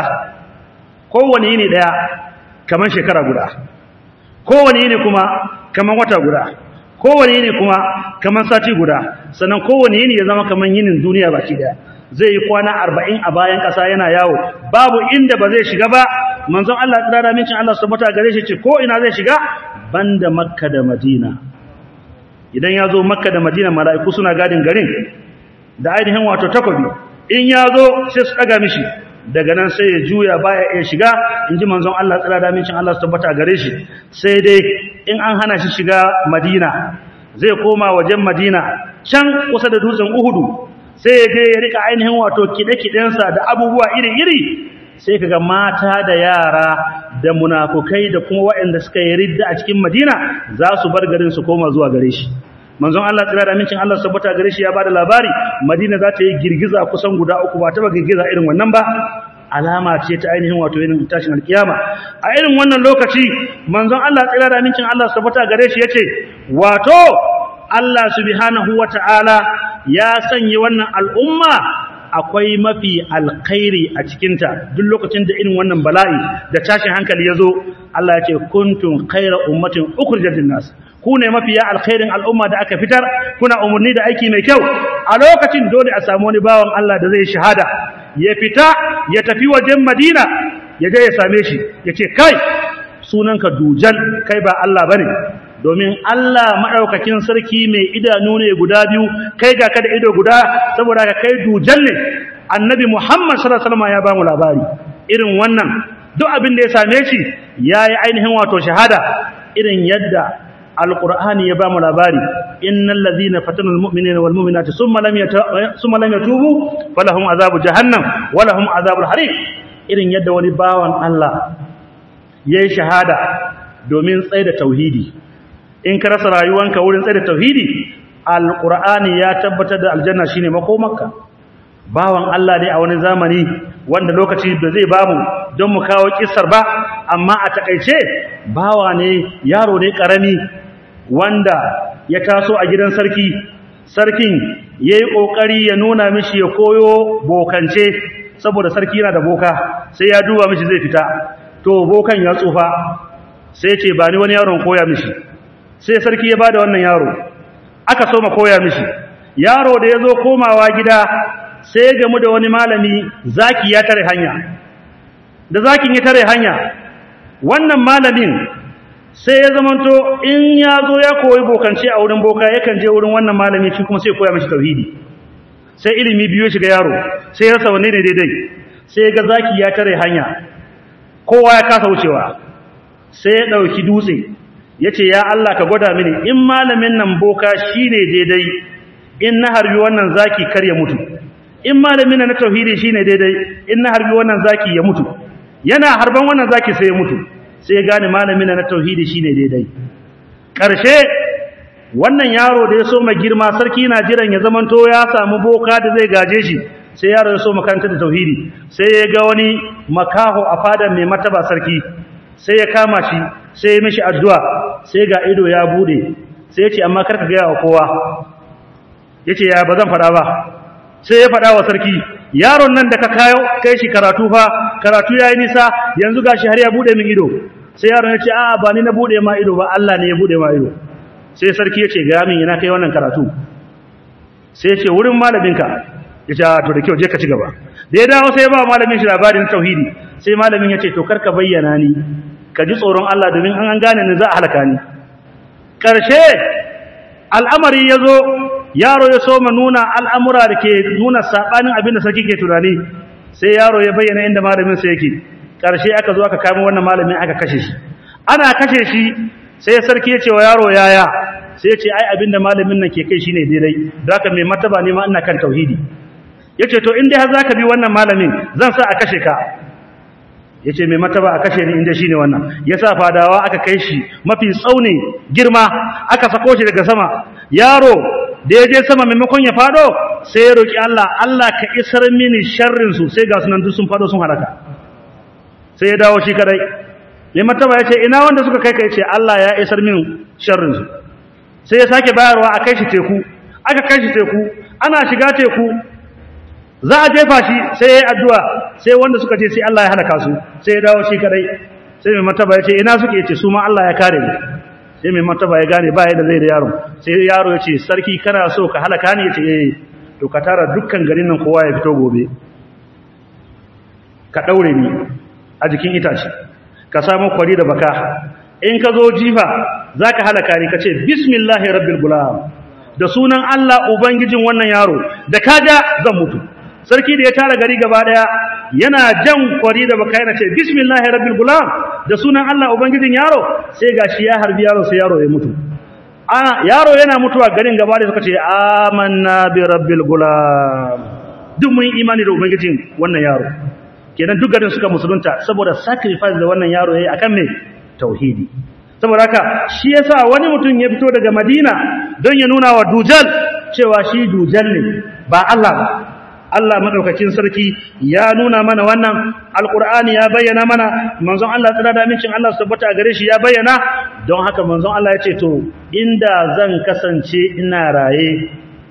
kowane yini daya kamar shekara guda kowane yini kuma kaman wata guda kowane yini kuma kaman sati guda sannan kowane yini ya zama kaman yinin duniya baki daya zai yi kwana 40 a bayan kasa yana yawo babu inda ba zai shiga ba manzon Allah tsara mincin Allah subhanahu gare shi ce ko ina zai shiga banda makka da madina idan ya zo makka da madina mala'iku suna gadin garin da ainihin wato takobi in ya zo sai su daga mishi daga nan sai ya juya baya ya shiga in ji manzon Allah tsira da mincin Allah su tabbata gare shi sai dai in an hana shi shiga Madina zai koma wajen Madina can kusa da dutsen Uhudu sai ya je ya rika ainihin wato kide-kidensa da abubuwa iri-iri sai kaga mata da yara da munafukai da kuma waɗanda suka yi ridda a cikin Madina za su bar garin su koma zuwa gare shi manzon Allah tsira da mincin Allah sabbata gare shi ya bada labari Madina za ta yi girgiza kusan guda uku ba ta ba girgiza irin wannan ba alama ce ta ainihin wato irin tashin alkiyama a irin wannan lokaci manzon Allah tsira da mincin Allah sabbata gare shi yace wato Allah subhanahu wataala ya sanya wannan al'umma akwai mafi alkhairi a cikinta duk lokacin da irin wannan bala'i da tashin hankali ya zo Allah ya ce kuntum khayra ummatin ukhrijat lin-nas ku ne mafiya alkhairin al'umma da aka fitar kuna umarni da aiki mai kyau a lokacin dole a samu wani bawan Allah da zai shahada ya fita ya tafi wajen Madina ya je ya same shi ya ce kai sunanka dujal kai ba Allah bane domin Allah maɗaukakin sarki mai idanu ne guda biyu kai ga kada ido guda saboda ka kai dujal ne annabi Muhammad sallallahu alaihi wasallam ya ba mu labari irin wannan duk abin da ya same shi yayi ainihin wato shahada irin yadda alqur'ani ya ba mu labari innal ladhina fatanul mu'minina wal mu'minati summa lam summa lam yatubu falahum azabu jahannam wa lahum azabul hariq irin yadda wani bawan Allah yayi shahada domin tsaida tauhidi in ka rasa rayuwanka wurin tsaye da tauhidi alqur'ani ya tabbatar da aljanna shine makomarka bawan Allah ne a wani zamani wanda lokaci da zai bamu don mu kawo kissar ba amma a takeice bawa ne yaro ne karami wanda ya taso a gidan sarki sarkin yayi kokari ya nuna mishi ya koyo bokance saboda sarki yana da boka sai ya duba mishi zai fita to bokan ya tsufa sai ce ba ni wani yaron koya mishi sai sarki ya bada wannan yaro aka so ma koya mishi yaro da ya zo komawa gida sai ya gamu da wani malami zaki ya tare hanya da zakin ya tare hanya wannan malamin sai ya zamanto in ya zo ya koyi bokance a wurin boka yakan je wurin wannan malami shi kuma sai koya mishi tauhidi sai ilimi biyo shiga yaro sai ya rasa wanne ne daidai sai ga zaki ya tare hanya kowa ya kasa wucewa sai ya dauki dutse yace ya Allah ka gwada mini in malamin nan boka shine daidai in na harbi wannan zaki kar ya mutu in malamin nan na tauhidi shine daidai in na harbi wannan zaki ya mutu yana harban wannan zaki sai ya mutu sai ya gane malamin nan na tauhidi shine daidai karshe wannan yaro da ya so ma girma sarki na jiran ya zamanto ya samu boka da zai gaje shi sai yaro ya so makaranta da tauhidi sai ya ga wani makaho a fadan mai mataba sarki sai ya kama shi sai ya mishi addu'a sai ga ido ya bude sai ya ce amma karka gaya wa kowa ya ce ya ba zan faɗa ba sai ya faɗa wa sarki yaron nan da ka kayo kai shi karatu fa karatu ya yi nisa yanzu ga shi har ya bude min ido sai yaron ya ce a ba ni na bude ma ido ba Allah ne ya bude ma ido sai sarki ya ce ga min ina kai wannan karatu sai ya ce wurin malaminka ya ce to da kyau je ka ci gaba da ya dawo sai ya ba malamin shi labarin tauhidi sai malamin ya ce to karka bayyana ni ka ji tsoron Allah domin an an gane ni za a halaka ni karshe al'amari ya zo yaro ya soma nuna al'amura da ke nuna saɓanin abin da sarki ke tunani sai yaro ya bayyana inda malamin sa yake karshe aka zo aka kama wannan malamin aka kashe shi ana kashe shi sai sarki ya ce wa yaro yaya sai ya ce ai abin da malamin nan ke kai shine daidai da haka mai martaba ne ma ina kan tauhidi yace to in dai har zaka bi wannan malamin zan sa a kashe ka yace mai mataba a kashe ni inda shine wannan yasa fadawa aka kai shi mafi tsauni girma aka sako shi daga sama yaro da yaje sama maimakon ya fado sai ya roki Allah Allah ka isar mini sharrin su sai ga sunan duk sun fado sun halaka sai ya dawo shi kadai mai mataba yace ina wanda suka kai kai ce Allah ya isar min sharrin su sai ya sake bayarwa a kai shi teku aka kai shi teku ana shiga teku za a jefa shi sai ya yi addu'a sai wanda suka ce sai Allah ya halaka su sai ya dawo shi kadai sai mai mataba ya ce ina suke ce su ma Allah ya kare ni sai mai mataba ya gane ba yadda zai da yaron sai yaro ya ce sarki kana so ka halaka ni ya ce eh to ka tara dukkan garin nan kowa ya fito gobe ka ɗaure ni a jikin itace ka samu kwari da baka in ka zo jifa za ka halaka ni ka ce bismillahi rabbil gulam da sunan Allah ubangijin wannan yaro da kaja zan mutu sarki da ya tara gari gaba daya yana jan kwari da baka yana ce bismillahir rabbil gulam da sunan Allah ubangijin yaro sai gashi ya harbi yaro sai yaro ya mutu a yaro yana mutuwa garin gaba da suka ce amanna bi rabbil gulam duk mun imani da ubangijin wannan yaro kenan duk garin suka musulunta saboda sacrifice da wannan yaro yayi akan me tauhidi saboda haka shi yasa wani mutum ya fito daga Madina don ya nuna wa Dujal cewa shi Dujal ne ba Allah ba Allah madaukakin sarki ya nuna mana wannan alqur'ani ya bayyana mana manzon Allah tsira da amincin Allah su tabbata gare shi ya bayyana don haka manzon Allah ya ce to inda zan kasance ina raye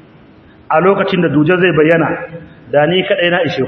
a lokacin da Dujal zai bayyana da ni kadai na ishe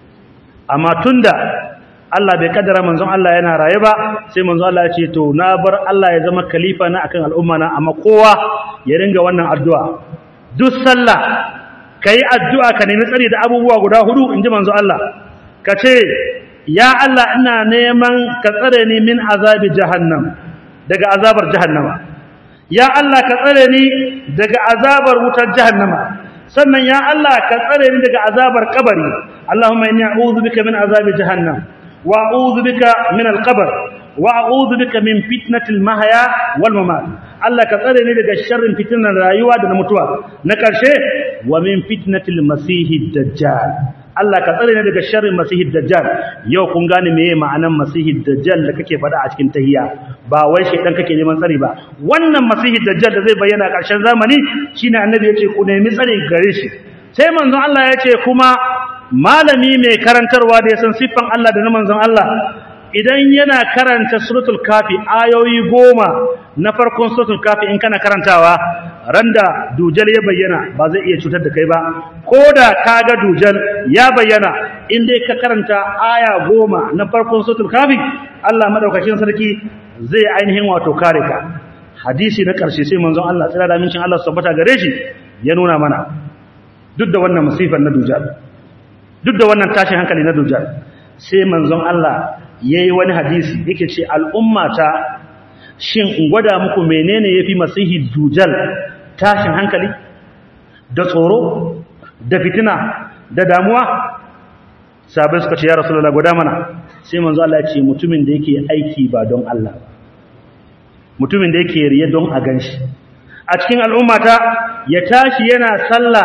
amma tunda Allah bai kaddara manzon Allah yana raye ba sai manzon Allah ya ce to na bar Allah ya zama khalifa na akan al'umma na amma kowa ya ringa wannan addu'a duk sallah kai addu'a ka nemi tsari da abubuwa guda hudu inji manzon Allah ka ce ya Allah ina neman ka tsare ni min azabi jahannam daga azabar jahannama ya Allah ka tsare ni daga azabar wutar jahannama sannan ya Allah ka tsare ni daga azabar kabari Allahumma inni a'udhu bika min azabi jahannam وأعوذ بك من القبر وأعوذ بك من فتنة المحيا والممات الله كترني daga sharrin fitnar rayuwa da na mutuwa na karshe wa min fitnatil masihid dajjal Allah ka tsare ni daga sharrin masihid dajjal yau kun gane meye ma'anan masihid dajjal da kake faɗa a cikin tahiyya ba wai shedan kake neman tsare ba wannan masihid dajjal da zai bayyana a ƙarshen zamani shine annabi yace ku nemi tsare gare shi sai manzon Allah yace kuma malami mai karantarwa da ya san siffan Allah da na manzon Allah idan yana karanta suratul kafi ayoyi goma na farkon suratul kafi in kana karantawa randa dujal ya bayyana ba zai iya cutar da kai ba ko da ka ga dujal ya bayyana in dai ka karanta aya goma na farkon suratul kafi Allah madaukakin sarki zai ainihin wato kare ka hadisi na ƙarshe sai manzon Allah tsira da mincin Allah tabbata gare shi ya nuna mana duk da wannan musifar na dujal duk da wannan tashin hankali na dujal sai manzon Allah yayi wani hadisi yake ce al'ummata shin in gwada muku menene yafi masihi dujal tashin hankali da tsoro da fitina da damuwa sabai suka ce ya rasulullah gwada mana sai manzo Allah ya ce mutumin da yake aiki ba don Allah ba mutumin da yake riya don a ganshi a cikin al'ummata ya tashi yana sallah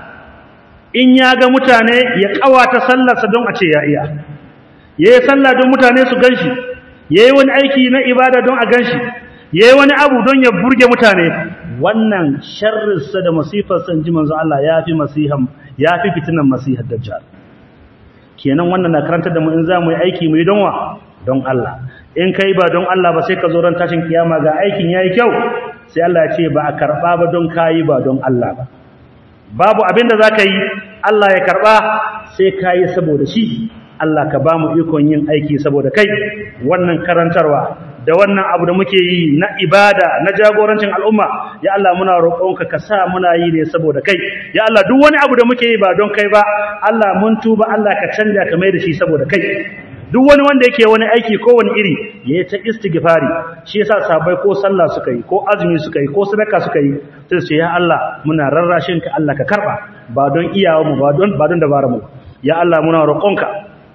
in ya ga mutane ya kawata sallarsa don a ce ya iya yayi sallah don mutane su ganshi yayi wani aiki na ibada don a ganshi yayi wani abu don ya burge mutane wannan sharrinsa da masifarsa in ji manzo Allah yafi masihan yafi fitinan masihar dajjal kenan wannan na karantar da mu in za mu yi aiki mu yi don wa don Allah in kai ba don Allah ba sai ka zo ran tashin kiyama ga aikin yayi kyau sai Allah ya ce ba a karba ba don kayi ba don Allah ba babu abin da zaka yi Allah ya karba sai kayi saboda shi Allah ka ba mu ikon yin aiki saboda kai wannan karantarwa da wannan abu da muke yi na ibada na jagorancin al'umma ya Allah muna roƙonka ka sa muna yi ne saboda kai ya Allah duk wani abu da muke yi ba don kai ba Allah mun tuba Allah ka canja ka mai da shi saboda kai duk wani wanda yake wani aiki ko wani iri ya ta istighfari shi yasa sabai ko sallah suka yi ko azumi suka yi ko sadaka suka yi sai su ce ya Allah muna rarrashin ka Allah ka karba ba don iyawa mu ba don ba don dabara mu ya Allah muna roƙonka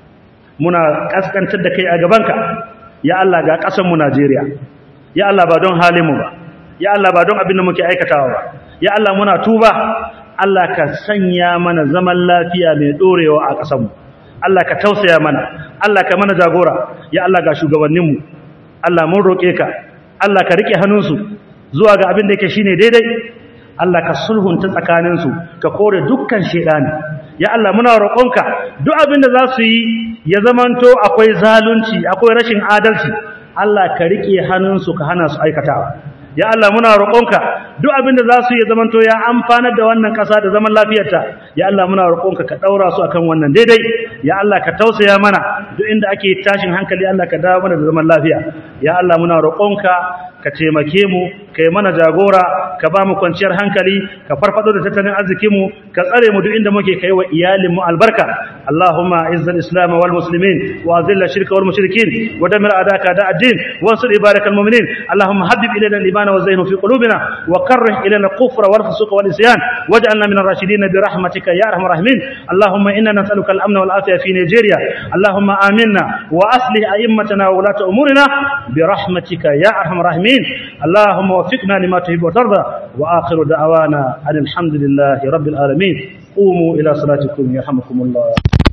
muna kaskantar da kai a gabanka ya Allah ga ƙasar mu Najeriya ya Allah ba don halin mu ba ya Allah ba don abin da muke aikatawa ba ya Allah muna tuba Allah ka sanya mana zaman lafiya mai dorewa a ƙasar mu Allah ka tausaya mana Allah ka mana jagora ya Allah ga shugabanninmu Allah mun roƙe ka Allah ka rike hannunsu zuwa ga abin da yake shine daidai Allah ka sulhunta tsakaninsu ka kore dukkan shedani ya Allah muna roƙonka duk abin da za su yi ya zamanto akwai zalunci akwai rashin adalci Allah ka rike hannunsu ka hana su aikatawa ya Allah muna roƙonka duk abin da za su yi zamanto ya amfanar da wannan ƙasa da zaman lafiyarta ya Allah muna roƙonka ka ɗaura su akan wannan daidai ya Allah ka tausaya mana duk inda ake tashin hankali Allah ka dawo mana da zaman lafiya ya Allah muna roƙonka ka taimake mu ka yi mana jagora ka ba mu kwanciyar hankali ka farfado da tattalin arzikinmu ka tsare mu duk inda muke kai wa iyalinmu albarka Allahumma izzal islam wal muslimin wa azilla shirka wal mushrikin wa damir adaka da ad-din wa ansur ibarakal mu'minin Allahumma habbib ilayna al-iman wa zayyinhu fi qulubina wa karrih ilayna al-kufra wal fusuq wal isyan waj'alna min ar-rashidin bi rahmatika ya arhamar rahimin Allahumma inna nas'aluka al-amna wal afiya fi Nigeria Allahumma aminna wa aslih a'immatana wa ulata umurina bi rahmatika ya arhamar rahimin اللهم وفقنا لما تحب وترضى وآخر دعوانا أن الحمد لله رب العالمين قوموا إلى صلاتكم يرحمكم الله